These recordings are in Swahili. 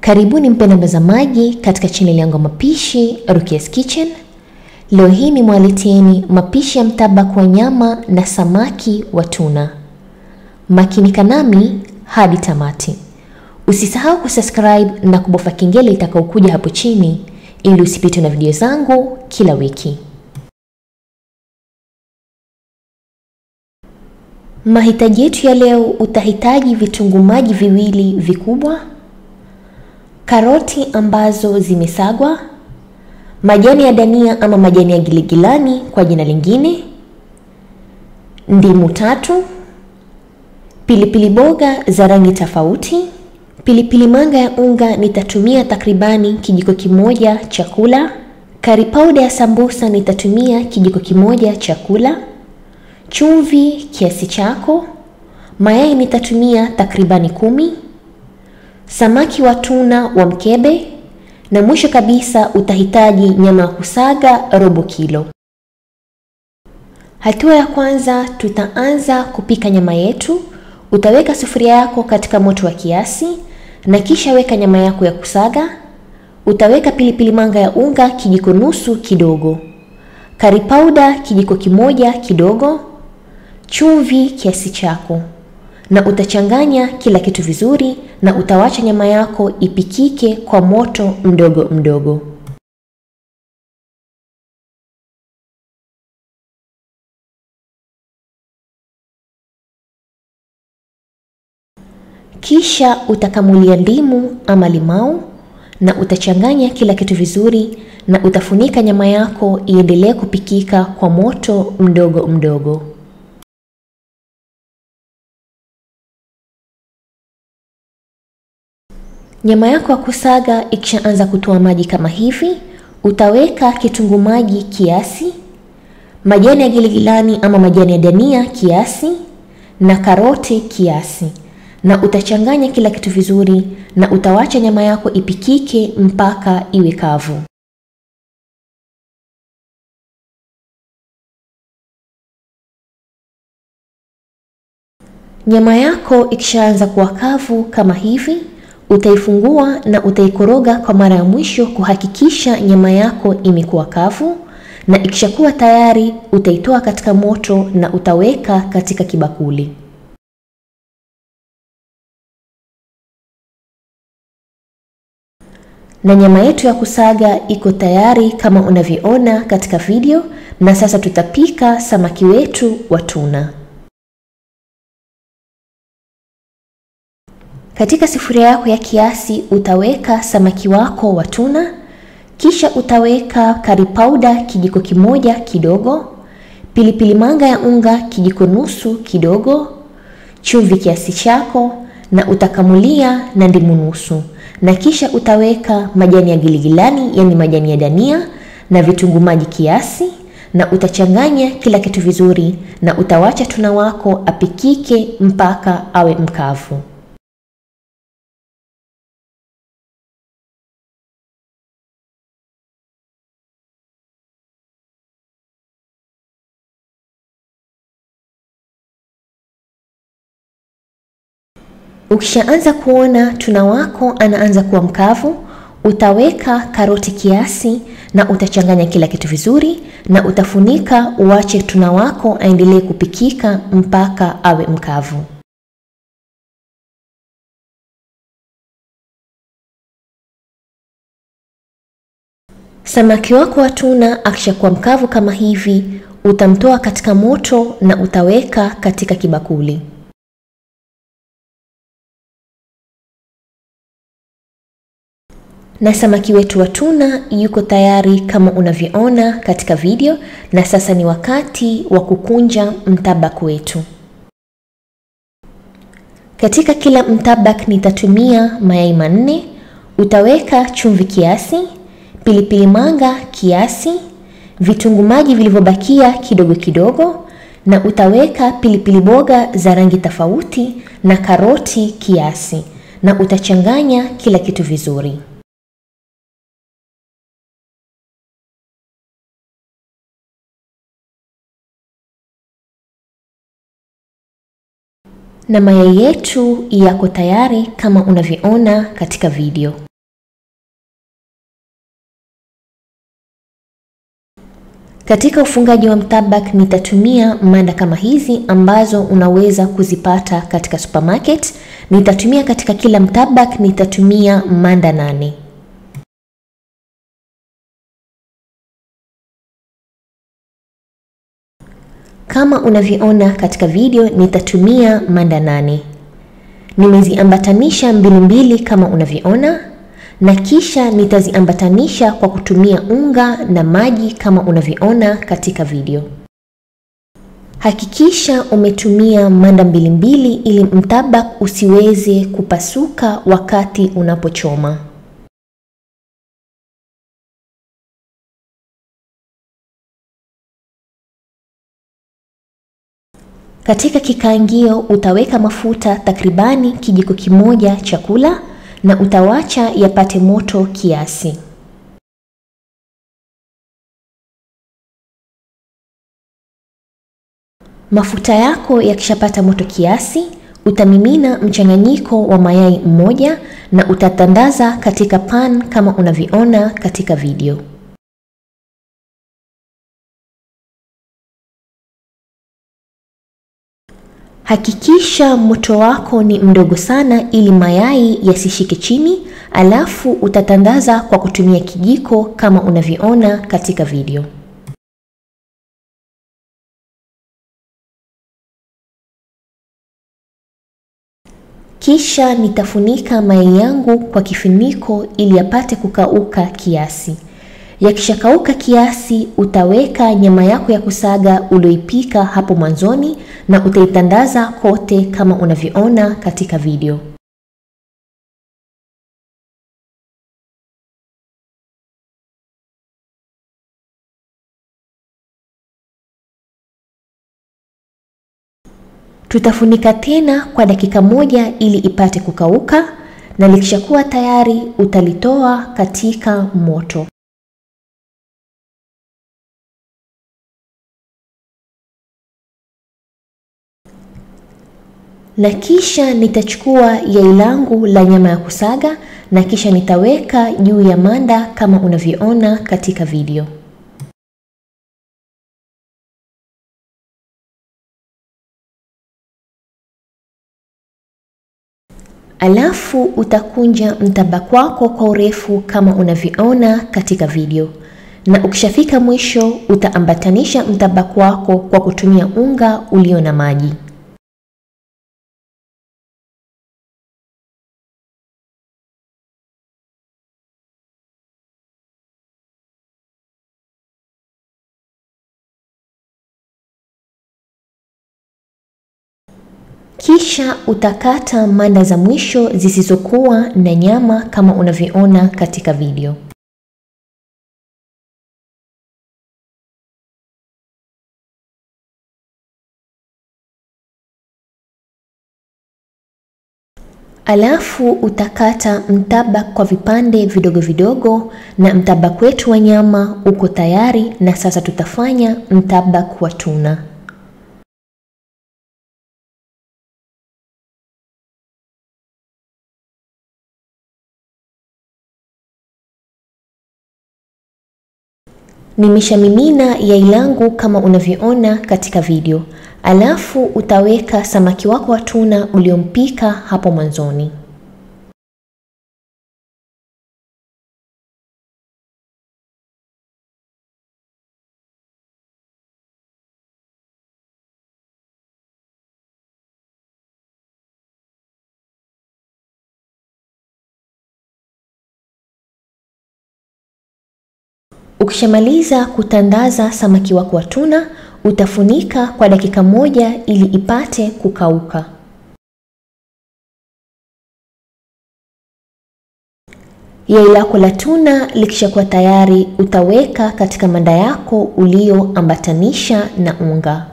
Karibuni mpenda mtazamaji katika chaneli yangu ya mapishi Rukia's Kitchen. Leo hii nimewaleteeni mapishi ya mtabak wa nyama na samaki wa tuna. Makinika nami hadi tamati. Usisahau kusubscribe na kubofya kengele itakayokuja hapo chini ili usipitwe na video zangu kila wiki. Mahitaji yetu ya leo, utahitaji vitunguu maji viwili vikubwa, karoti ambazo zimesagwa, majani ya dania ama majani ya giligilani kwa jina lingine, ndimu tatu, pilipili boga za rangi tofauti, pilipili manga ya unga nitatumia takribani kijiko kimoja chakula, kari pauda ya sambusa nitatumia kijiko kimoja chakula, chumvi kiasi chako, mayai nitatumia takribani kumi, samaki wa tuna wa mkebe, na mwisho kabisa utahitaji nyama ya kusaga robo kilo. Hatua ya kwanza, tutaanza kupika nyama yetu. Utaweka sufuria yako katika moto wa kiasi na kisha weka nyama yako ya kusaga. Utaweka pilipili manga ya unga kijiko nusu kidogo, kari pauda kijiko kimoja kidogo, chumvi kiasi chako, na utachanganya kila kitu vizuri, na utawacha nyama yako ipikike kwa moto mdogo mdogo. Kisha utakamulia ndimu ama limau na utachanganya kila kitu vizuri, na utafunika nyama yako iendelee kupikika kwa moto mdogo mdogo. Nyama yako ya kusaga ikishaanza kutoa maji kama hivi, utaweka kitunguu maji kiasi, majani ya giligilani ama majani ya dania kiasi, na karoti kiasi, na utachanganya kila kitu vizuri, na utawacha nyama yako ipikike mpaka iwe kavu. Nyama yako ikishaanza kuwa kavu kama hivi utaifungua na utaikoroga kwa mara ya mwisho kuhakikisha nyama yako imekuwa kavu, na ikishakuwa tayari utaitoa katika moto na utaweka katika kibakuli. Na nyama yetu ya kusaga iko tayari kama unavyoona katika video, na sasa tutapika samaki wetu wa tuna. Katika sufuria yako ya kiasi utaweka samaki wako wa tuna, kisha utaweka kari pauda kijiko kimoja kidogo, pilipili manga ya unga kijiko nusu kidogo, chumvi kiasi chako, na utakamulia na ndimu nusu, na kisha utaweka majani ya giligilani, yani majani ya dania na vitunguu maji kiasi, na utachanganya kila kitu vizuri, na utawacha tuna wako apikike mpaka awe mkavu. Ukishaanza kuona tuna wako anaanza kuwa mkavu, utaweka karoti kiasi na utachanganya kila kitu vizuri, na utafunika uache tuna wako aendelee kupikika mpaka awe mkavu. Samaki wako wa tuna akishakuwa mkavu kama hivi, utamtoa katika moto na utaweka katika kibakuli. Na samaki wetu wa tuna yuko tayari kama unavyoona katika video, na sasa ni wakati wa kukunja mtabak wetu. Katika kila mtabak nitatumia mayai manne. Utaweka chumvi kiasi, pilipili manga kiasi, vitunguu maji vilivyobakia kidogo kidogo, na utaweka pilipili boga za rangi tofauti na karoti kiasi, na utachanganya kila kitu vizuri. na mayai yetu yako tayari kama unavyoona katika video. Katika ufungaji wa mtabak nitatumia manda kama hizi ambazo unaweza kuzipata katika supermarket. Nitatumia katika kila mtabak nitatumia manda nane. Kama unavyoona katika video nitatumia manda nane. Nimeziambatanisha mbili mbili kama unavyoona na kisha nitaziambatanisha kwa kutumia unga na maji kama unavyoona katika video. Hakikisha umetumia manda mbili mbili ili mtabak usiweze kupasuka wakati unapochoma. Katika kikaangio utaweka mafuta takribani kijiko kimoja chakula na utawacha yapate moto kiasi. Mafuta yako yakishapata moto kiasi, utamimina mchanganyiko wa mayai mmoja na utatandaza katika pan kama unavyoona katika video. Hakikisha moto wako ni mdogo sana ili mayai yasishike chini, alafu utatandaza kwa kutumia kijiko kama unavyoona katika video. Kisha nitafunika mayai yangu kwa kifuniko ili yapate kukauka kiasi. Yakishakauka kiasi, utaweka nyama yako ya kusaga ulioipika hapo mwanzoni na utaitandaza kote kama unavyoona katika video. Tutafunika tena kwa dakika moja ili ipate kukauka na likishakuwa tayari utalitoa katika moto. Na kisha nitachukua yai langu la nyama ya kusaga na kisha nitaweka juu ya manda kama unavyoona katika video. Alafu utakunja mtabak wako kwa urefu kama unavyoona katika video, na ukishafika mwisho utaambatanisha mtabak wako kwa kutumia unga ulio na maji. Kisha utakata manda za mwisho zisizokuwa na nyama kama unavyoona katika video. Alafu utakata mtabak kwa vipande vidogo vidogo na mtabak wetu wa nyama uko tayari na sasa tutafanya mtabak wa tuna. Nimeshamimina yai langu kama unavyoona katika video. Alafu utaweka samaki wako wa tuna uliompika hapo mwanzoni. Ukishamaliza kutandaza samaki wako wa tuna, utafunika kwa dakika moja ili ipate kukauka. Yai lako la tuna likishakuwa tayari, utaweka katika manda yako ulioambatanisha na unga.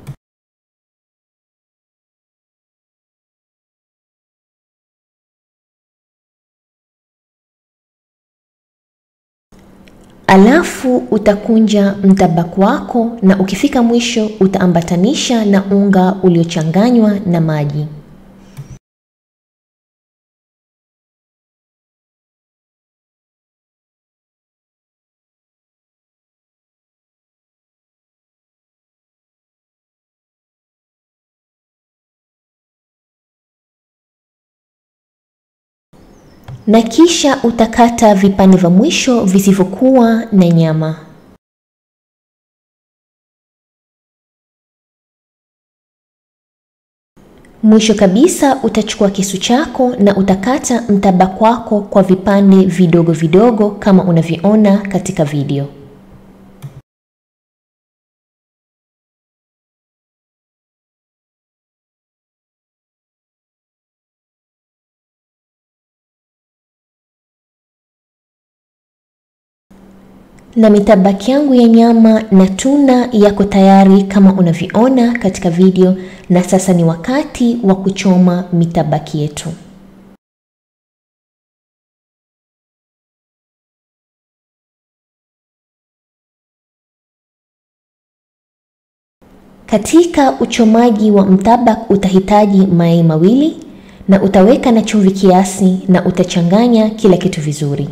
Alafu utakunja mtabak wako na ukifika mwisho utaambatanisha na unga uliochanganywa na maji. na kisha utakata vipande vya mwisho visivyokuwa na nyama. Mwisho kabisa utachukua kisu chako na utakata mtabak wako kwa vipande vidogo vidogo kama unavyoona katika video. Na mitabaki yangu ya nyama na tuna yako tayari kama unavyoona katika video, na sasa ni wakati wa kuchoma mitabaki yetu. Katika uchomaji wa mtabak utahitaji mayai mawili na utaweka na chumvi kiasi na utachanganya kila kitu vizuri.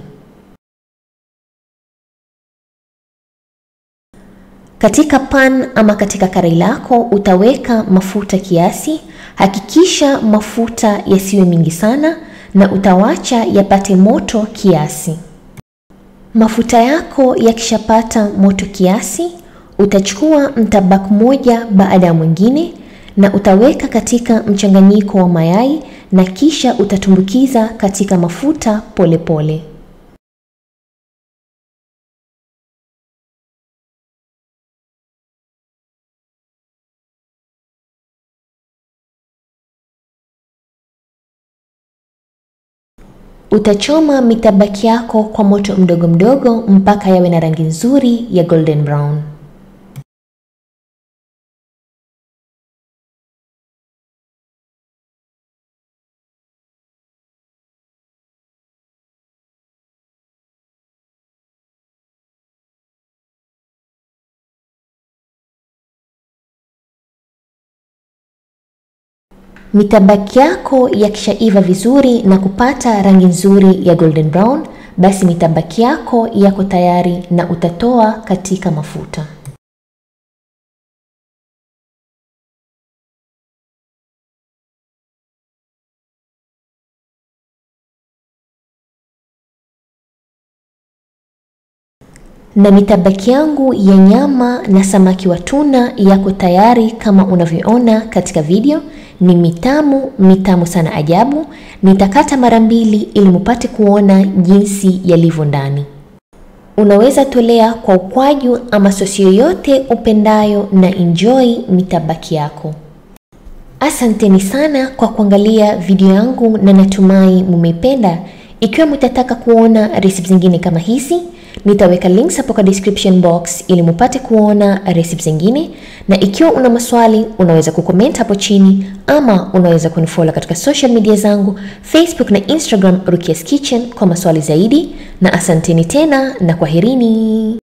Katika pan ama katika karai lako utaweka mafuta kiasi. Hakikisha mafuta yasiwe mingi sana na utawacha yapate moto kiasi. Mafuta yako yakishapata moto kiasi, utachukua mtabak moja baada ya mwingine na utaweka katika mchanganyiko wa mayai na kisha utatumbukiza katika mafuta polepole pole. Utachoma mitabaki yako kwa moto mdogo mdogo mpaka yawe na rangi nzuri ya golden brown. Mitabaki yako yakishaiva vizuri na kupata rangi nzuri ya golden brown, basi mitabaki yako yako tayari na utatoa katika mafuta. Na mitabaki yangu ya nyama na samaki wa tuna yako tayari kama unavyoona katika video. Ni mitamu mitamu sana ajabu. Nitakata mara mbili ili mupate kuona jinsi yalivyo ndani. Unaweza tolea kwa ukwaju ama sosi yoyote upendayo na enjoy mitabaki yako. Asanteni sana kwa kuangalia video yangu na natumai mumeipenda. Ikiwa mtataka kuona recipe zingine kama hizi, nitaweka links hapo kwa description box ili mupate kuona recipe zingine, na ikiwa una maswali unaweza kucomment hapo chini, ama unaweza kunifollow katika social media zangu Facebook na Instagram Rukia's Kitchen kwa maswali zaidi, na asanteni tena na kwaherini.